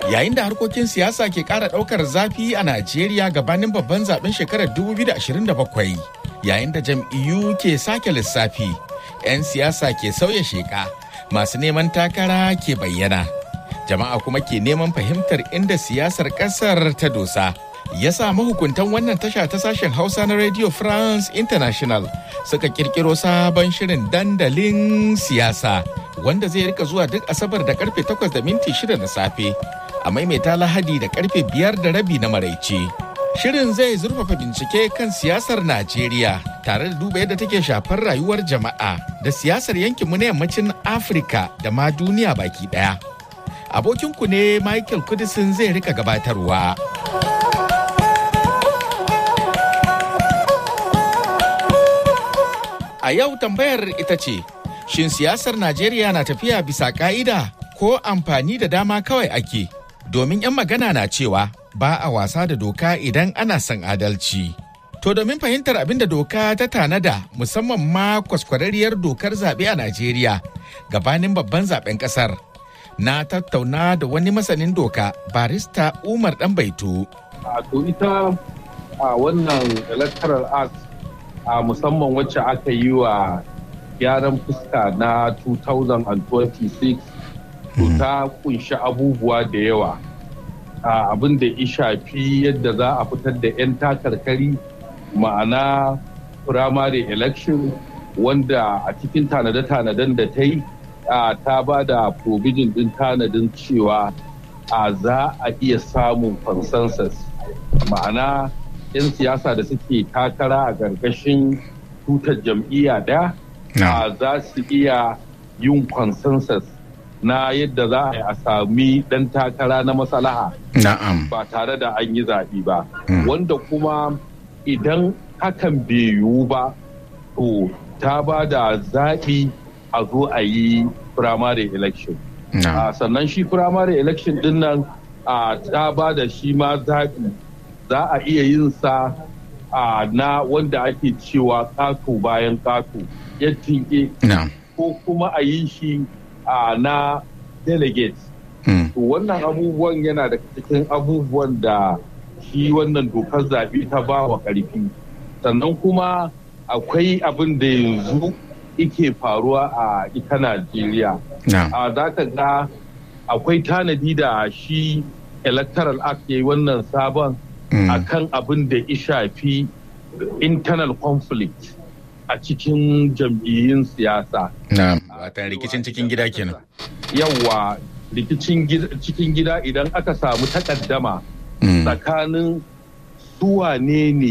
Yayin da harkokin siyasa ke ƙara ɗaukar zafi a Najeriya gabanin babban zaben shekarar 2027, yayin da jam'iyyu ke sake lissafi, 'yan siyasa ke sauya sheka, masu neman takara ke bayyana. Jama'a kuma ke neman fahimtar inda siyasar ƙasar ta dosa. ya sa mahukuntan wannan tasha ta sashen hausa na radio france international suka kirkiro sabon shirin dandalin siyasa wanda zai rika zuwa duk asabar da karfe 8 da minti 6 na safe a maimaita lahadi da karfe 5 da rabi na maraice shirin zai zurfafa bincike kan siyasar najeriya tare da duba yadda take shafar rayuwar jama'a da siyasar yankinmu na yammacin afirka da ma duniya baki daya abokinku ne michael kudisin zai rika gabatarwa A yau tambayar ita ce, shin siyasar Najeriya na tafiya bisa ka'ida ko amfani da dama kawai ake? Domin 'yan magana na cewa ba a wasa da doka idan ana son adalci. To domin fahimtar abin da doka ta tanada musamman ma kwaskwararriyar dokar zaɓe a Najeriya gabanin babban zaɓen ƙasar. Na tattauna da wani masanin doka barista Umar Ɗanbaito. A to ita a wannan electoral act a musamman wacce aka yi wa gyaran fuska na 2026 to ta kunshi abubuwa da yawa abin da ya shafi yadda za a fitar da 'yan takarkari ma'ana primary election wanda a cikin tanade-tanaden da ta yi ta ba da provision din tanadin cewa a za a iya samun consensus ma'ana 'yan siyasa da suke takara a ƙarƙashin tutar jam'iyya ɗaya za su iya yin consensus na yadda za a sami ɗan takara na masalaha ba tare da an yi zaɓi ba wanda kuma idan hakan bai yiwu ba to ta ba da zaɓi a zo a yi primary election sannan shi primary election din nan ta ba da shi ma zaɓi za a iya yin sa a na wanda ake cewa kato bayan kato ya tinke ko kuma a yi shi a na delegate to wannan abubuwan yana da cikin abubuwan da shi wannan dokar zaɓe ta ba wa ƙarfi sannan kuma akwai abin da yanzu ike faruwa a ita najeriya a za ka ga akwai tanadi da shi electoral act ya yi wannan sabon a kan abin da ya shafi internal conflict a cikin jam'iyyun siyasa. Wata rikicin cikin gida kenan. Yawwa rikicin cikin gida idan aka samu takaddama tsakanin suwane ne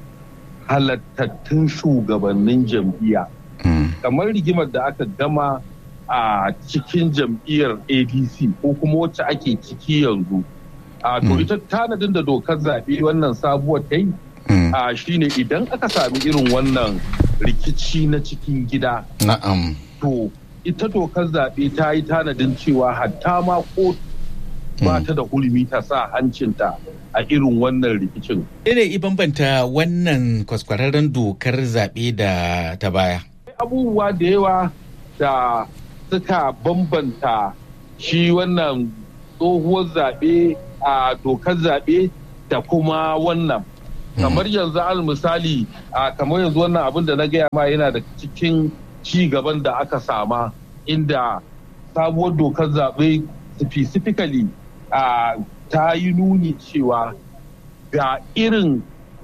halattattun shugabannin jam'iyya. Kamar rigimar da aka gama a cikin jam'iyyar ADC ko kuma wacce ake ciki yanzu. a to ita tanadin da dokar zaɓe wannan sabuwar ta yi a shine idan aka sami irin wannan rikici na cikin gida na'am to ita dokar zaɓe ta yi tanadin cewa hatta ma kotu ba ta da hulmi ta sa hancinta a irin wannan rikicin. Ne i bambanta wannan kwaskwararren dokar zaɓe da ta baya? Abubuwa da yawa da suka bambanta shi wannan tsohuwar zaɓe a dokar zaɓe da kuma wannan kamar yanzu al misali a kamar yanzu wannan abin da na gaya ma yana da cikin ci gaban da aka sama inda sabuwar dokar zaɓe specifically a ta yi nuni cewa ga irin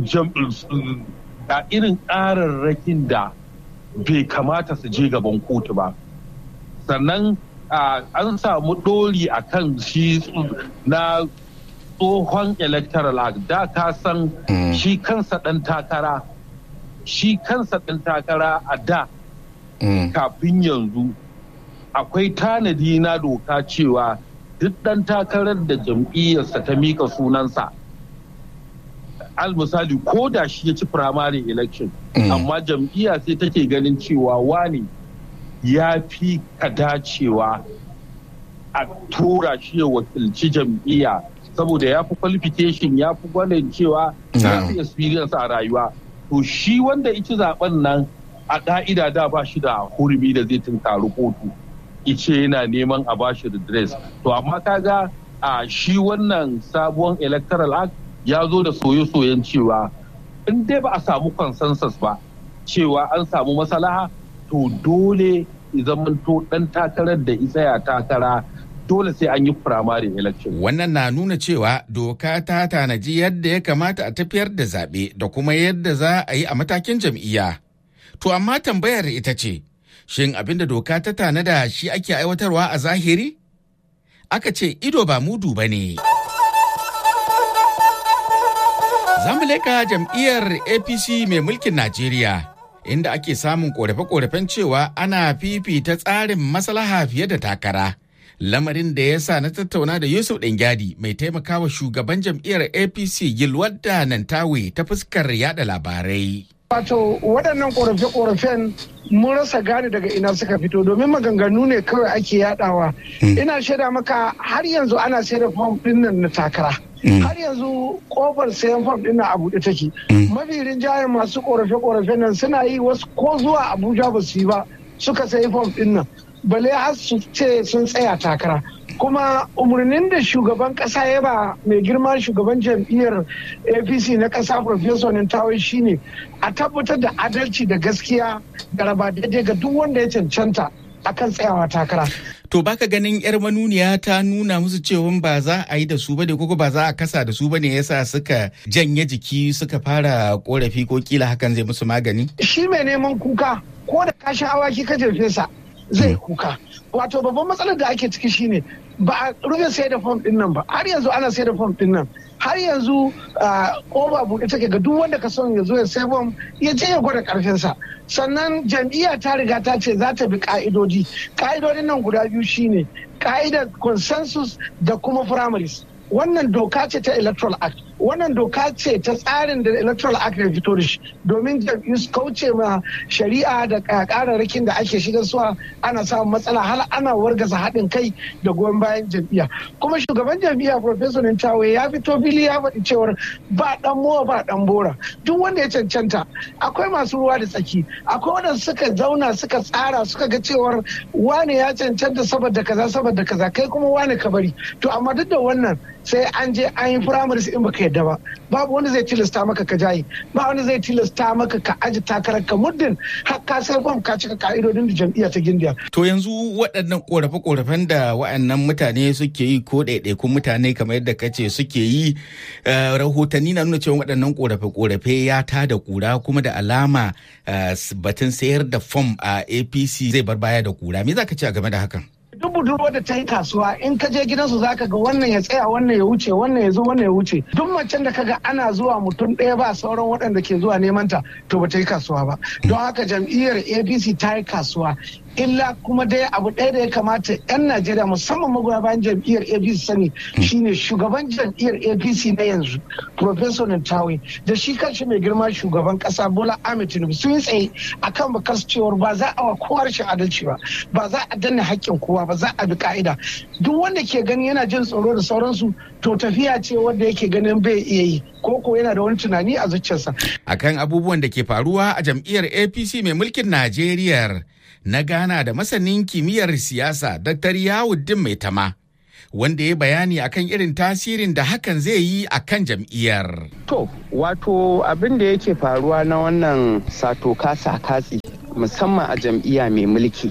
ga irin ƙararrakin da bai kamata su je gaban kotu ba sannan an samu ɗori a kan shi na tsohon electoral act da ka san shi kansa ɗan takara shi kansa ɗan takara a da kafin yanzu akwai tanadi na doka cewa duk ɗan takarar da jam'iyyarsa ta mika sunansa al misali ko da shi ya ci primary election amma jam'iyya sai take ganin cewa wani ya fi ka dacewa a tura shi ya wakilci jam'iyya saboda ya fi qualification ya fi gwanin cewa ya fi experience a rayuwa to shi wanda ici zaben nan a ka'ida da ba shi da hurumi da zai tunkari kotu ice yana neman a bashi redress to amma kaga a shi wannan sabuwar electoral act ya zo da soye-soyen cewa in dai ba a samu consensus ba cewa an samu masalaha to dole zamanto dan takarar da tsaya takara dole sai an yi primary election. Wannan na nuna cewa doka ta tanaji yadda ya kamata a tafiyar da zaɓe da kuma yadda za a yi a matakin jam'iyya. To amma tambayar ita ce, shin abinda doka ta tanada shi ake aiwatarwa a zahiri? Aka ce ido ba mudu ba ne. Za mu leka jam'iyyar APC mai mulkin Najeriya. Inda ake samun korafe-korafen cewa ana fifita tsarin maslaha fiye da takara. lamarin da ya sa na tattauna da Yusuf Ɗangyadi mai taimakawa shugaban jam'iyyar APC Gilwadda Nantawe ta fuskar yada labarai. Wato waɗannan ƙorafe-ƙorafen mun rasa gane daga ina suka fito domin maganganu ne kawai ake yadawa. Ina shaida maka har yanzu ana sai da fom ɗin nan na takara. Har yanzu kofar sayan fom ɗin nan a buɗe take. Mafi rinjayen masu ƙorafe-ƙorafen nan suna yi wasu ko zuwa Abuja ba su yi ba suka sayi fom ɗin nan. bale har su ce sun tsaya takara kuma umarnin da shugaban kasa ya ba mai girma shugaban jam'iyyar apc na kasa professor nintawa shine a tabbatar da adalci da gaskiya da raba daidai ga duk wanda ya cancanta akan tsayawa takara To baka ganin yar manuniya ta nuna musu cewa ba za a yi da su bane ko ba za a kasa da su bane yasa suka janye jiki suka fara korafi ko kila hakan zai musu magani? Shi mai neman kuka ko da kashin awaki ka jefe sa zai kuka wato babban matsalar da ake ciki shine ba a rufe sai da fom din nan ba har yanzu ana sai da fom din nan har yanzu koba buɗe take ga duk wanda ka son ya zo ya sai fom ya je ya gwada karfinsa sannan jam'iyya ta riga ta ce za ta bi ka'idodi ka'idodin nan guda biyu shine ka'idar consensus da kuma primaries wannan doka ce ta electoral act wannan doka ce ta tsarin da electoral act ya fito da shi domin jam'iyyu su kauce ma shari'a da kararrakin da ake shigar suwa ana samun matsala har ana wargaza haɗin kai da goyon bayan jam'iyya kuma shugaban jam'iyya professor Nintawe ya fito fili ya faɗi cewar ba ɗan mowa ba ɗan bora duk wanda ya cancanta akwai masu ruwa da tsaki akwai wanda suka zauna suka tsara suka ga cewar wane ya cancanta saboda kaza saboda kaza kai kuma wane ka bari to amma duk da wannan sai an je an yi firamare in baka yadda ba babu wanda zai tilasta maka ka jayi ba wanda zai tilasta maka ka aji takarar ka muddin har ka sai fam ka cika ka'idodin da jam'iyya ta gindiya. To yanzu waɗannan korafe-korafen da waɗannan mutane suke yi ko ɗaiɗaikun mutane kamar yadda ka ce suke yi rahotanni na nuna cewa waɗannan korafe-korafe ya ta da kura kuma da alama batun sayar da fom a APC zai bar baya da kura me za ka ce a game da hakan? duk budurwar da ta yi kasuwa in ka je gidansu zaka ga wannan ya tsaya wannan ya wuce wannan ya zo wannan ya wuce duk macen da kaga ana zuwa mutum ɗaya ba sauran waɗanda ke zuwa neman ta to ba ta yi kasuwa ba don haka jam'iyyar apc ta yi kasuwa illa kuma dai abu ɗaya da ya kamata 'yan najeriya musamman magoya bayan jam'iyyar apc sani shine shugaban jam'iyyar apc na yanzu professor Nantawe da shi kanshi mai girma shugaban kasa bola ahmed tinubu sun yi tsaye akan bakar cewar ba za a wa kowa rashin adalci ba ba za a danna haƙƙin kowa ba za a bi ka'ida duk wanda ke gani yana jin tsoro da sauransu to tafiya ce wanda yake ganin bai iya yi ko ko yana da wani tunani a zuciyarsa akan abubuwan da ke faruwa a jam'iyyar apc mai mulkin najeriya na Ghana da masanin kimiyyar siyasa Dr. Yawuddin Mai Tama. Wanda ya bayani akan irin tasirin da hakan zai yi a kan jam'iyyar. To, wato abin da yake faruwa na wannan sato kasa katsi musamman a jam'iyya mai mulki.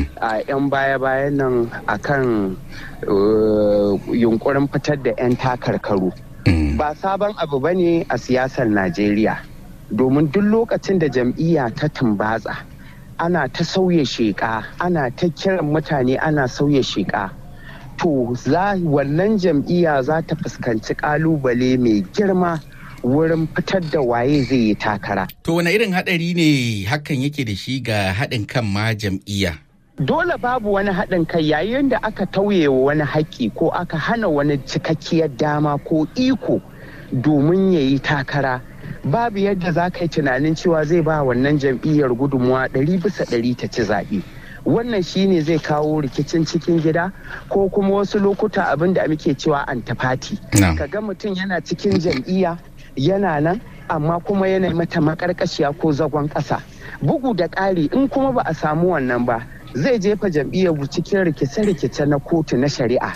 a 'yan baya-bayan nan akan yunkurin fitar da 'yan takarkaru. Ba sabon abu ba ne a siyasar Najeriya. Domin duk lokacin da jam'iyya ta tumbatsa. ana ta sauya sheƙa ana ta kiran mutane ana sauya sheƙa to za wannan jam'iyya za ta fuskanci ƙalubale mai girma wurin fitar da waye zai yi takara. To wane irin haɗari ne hakan yake da shi ga haɗin kan ma jam'iyya? Dole babu wani haɗin kai yayin da aka tauye wa wani haƙƙi ko aka hana wani cikakkiyar dama ko iko domin ya yi takara. babu yadda za ka yi tunanin cewa zai ba wannan jam'iyyar gudunmuwa ɗari bisa ɗari ta ci zaɓe wannan shine zai kawo rikicin cikin gida ko kuma wasu lokuta abin da muke cewa antafati ka ga mutum yana cikin jam'iyya yana nan amma kuma yana mata makarkashiya ko zagon ƙasa bugu da ƙari in kuma ba a samu wannan ba zai jefa jam'iyyar cikin rikice-rikice na kotu na shari'a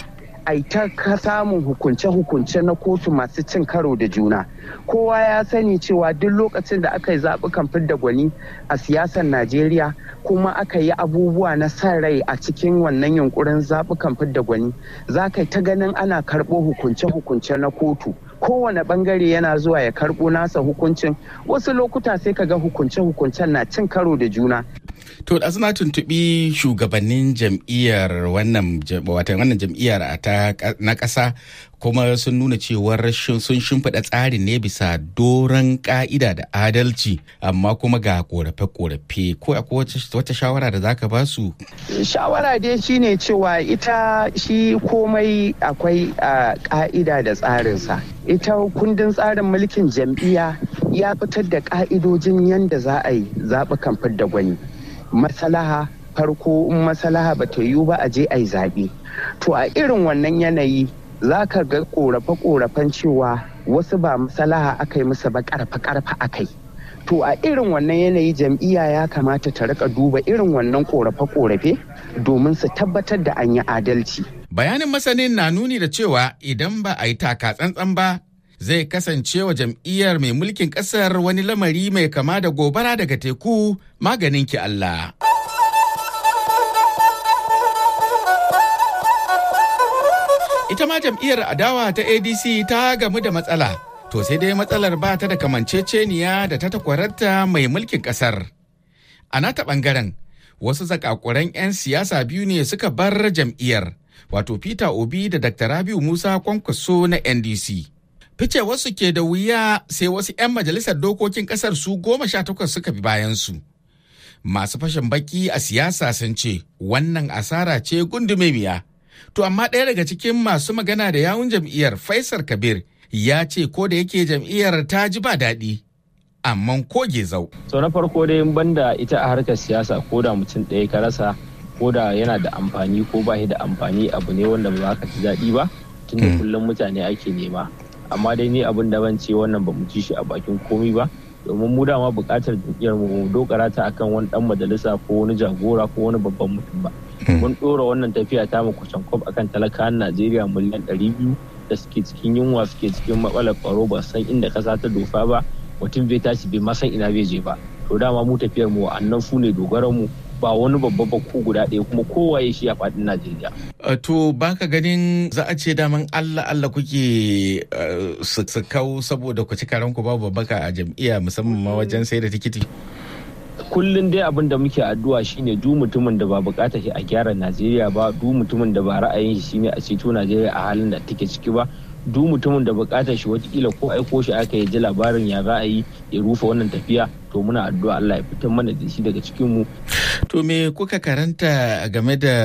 a ta samun hukunce-hukunce na kotu masu cin karo da juna kowa ya sani cewa duk lokacin da aka yi zaɓukan fidda gwani a siyasar najeriya kuma aka yi abubuwa na sa rai a cikin wannan yunkurin zaɓukan fidda gwani za ka ta ganin ana karɓo hukunce-hukunce na kotu kowane bangare yana zuwa ya karɓo nasa hukuncin wasu lokuta sai ka ga hukunce-hukuncen na cin karo da juna To da suna tuntuɓi shugabannin jam'iyyar wannan wannan jam'iyyar na ƙasa kuma sun nuna cewar sun shimfiɗa tsarin ne bisa doron ƙa'ida da adalci amma kuma ga ƙorafe-ƙorafe ko akwai wata shawara da zaka ba su? Shawara dai shine cewa ita shi komai akwai ƙa'ida da tsarinsa. Ita kundin tsarin mulkin jam'iyya ya fitar da ƙa'idojin yadda za a yi zaɓukan fidda gwani. Masalaha farko in masalaha ba ta yiwu ba a je a yi zaɓe. To a irin wannan yanayi za ka ga korafe-korafen cewa wasu ba masalaha aka yi musu ba karfa-karfa aka yi. To a irin wannan yanayi jam'iyya ya kamata ta rika duba irin wannan korafe-korafe domin su tabbatar da an yi adalci. Bayanin masanin na nuni da cewa idan ba a yi taka tsantsan ba zai kasance wa jam'iyyar mai mulkin ƙasar wani lamari mai kama da gobara daga teku maganin ki Allah. Ita ma jam'iyyar adawa ta ADC ta gamu da matsala, to sai dai matsalar ba ta da kamanceceniya da ta takwararta mai mulkin ƙasar. A nata ɓangaren, wasu zakakuran 'yan siyasa biyu ne suka bar jam'iyyar, wato Peter Obi da Dr. Rabiu Musa Kwankwaso na NDC. Fice wasu ke da wuya sai wasu 'yan majalisar dokokin ƙasar su goma sha takwas suka bi bayansu. Masu fashin baki a siyasa sun ce wannan asara ce gundume miya. To amma ɗaya daga cikin masu magana da yawun jam'iyyar Faisal Kabir ya ce ko da yake jam'iyyar ta ji ba daɗi. Amma ko gezau. So na farko dai banda ita a harkar siyasa ko da mutum ɗaya ka rasa ko da yana da amfani ko ba shi da amfani abu ne wanda ba za ka ji daɗi ba tunda kullum mutane ake nema. Amma dai ni abin da ban ce wannan ba mu ci shi a bakin komi ba domin mu dama buƙatar jam'iyyar mu dokara ta akan wani ɗan majalisa ko wani jagora ko wani babban mutum ba. mun ɗora wannan tafiya ta mu kusan kwab akan talakawan najeriya miliyan ɗari biyu da suke cikin yunwa suke cikin matsalar tsaro ba san inda ƙasa ta dofa ba mutum bai tashi bai san ina bai je ba to dama mu tafiyar mu annan su ne dogaran mu ba wani babba ba ko guda ɗaya kuma kowaye shi a faɗin najeriya. to baka ganin za a ce daman allah allah kuke su kau saboda ku ci karanku babu babbaka a jam'iyya musamman ma wajen sai da tikiti. kullum dai abin da muke addu'a shine du mutumin da ba bukata shi a gyara Najeriya ba du mutumin da ba ra'ayin shi shine a ceto Najeriya a halin da take ciki ba du mutumin da bukatar shi watakila ko aiko shi aka yi ji labarin ya ra'ayi ya rufe wannan tafiya to muna addu'a Allah ya fitar mana da shi daga cikin mu to me kuka karanta game da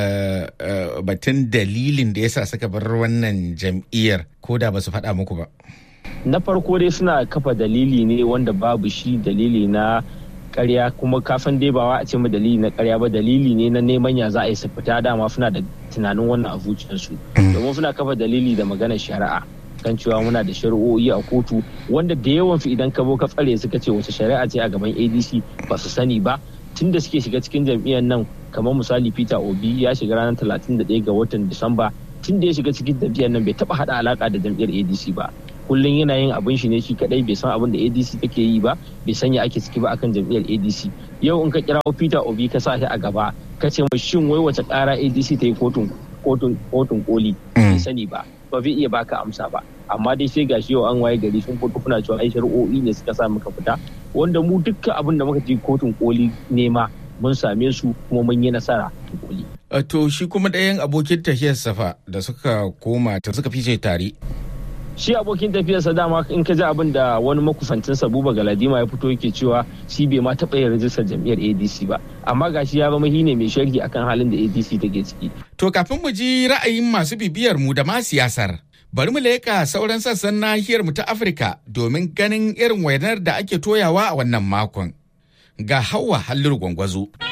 batun dalilin da yasa suka bar wannan jam'iyyar ko da ba su faɗa muku ba na farko dai suna kafa dalili ne wanda babu shi dalili na karya kuma kafin dai ba a ce mu dalili na karya ba dalili ne na neman ya za a yi su fita dama suna da tunanin wannan a zuciyarsu domin suna kafa dalili da maganar shari'a kan cewa muna da shari'o'i a kotu wanda da yawan fi idan ka zo ka tsare suka ce wace shari'a ce a gaban adc ba su sani ba tun da suke shiga cikin jam'iyyar nan kamar misali peter obi ya shiga ranar 31 ga watan disamba tun da ya shiga cikin jam'iyyar nan bai taba hada alaka da jam'iyyar adc ba kullum yana yin abin shi ne shi kadai bai san abin da adc take yi ba bai sanya ake ciki ba akan jam'iyyar adc yau in ka kira peter obi ka sa shi a gaba ka ce mai shin wai wace kara adc ta yi kotun kotun kotun koli bai sani ba ba zai iya baka amsa ba amma dai sai gashi yau an waye gari sun fito kuna cewa ai shari'o'i ne suka sa muka fita wanda mu dukkan abin da muka je kotun koli nema mun same su kuma mun yi nasara koli to shi kuma ɗayan abokin tafiyar safa da suka koma ta suka fice tare shi abokin tafiyarsa dama in ka ji abin da wani makusancinsa buba galadima ya fito yake cewa shi bai ma taɓa yin rajistar jam'iyyar adc ba amma gashi ya zama shine mai sharhi akan halin da adc take ciki to kafin mu ji ra'ayin masu bibiyar mu da ma siyasar bari mu leƙa sauran sassan nahiyar mu ta afirka domin ganin irin wainar da ake toyawa a wannan makon ga hawa halliru gwangwazo.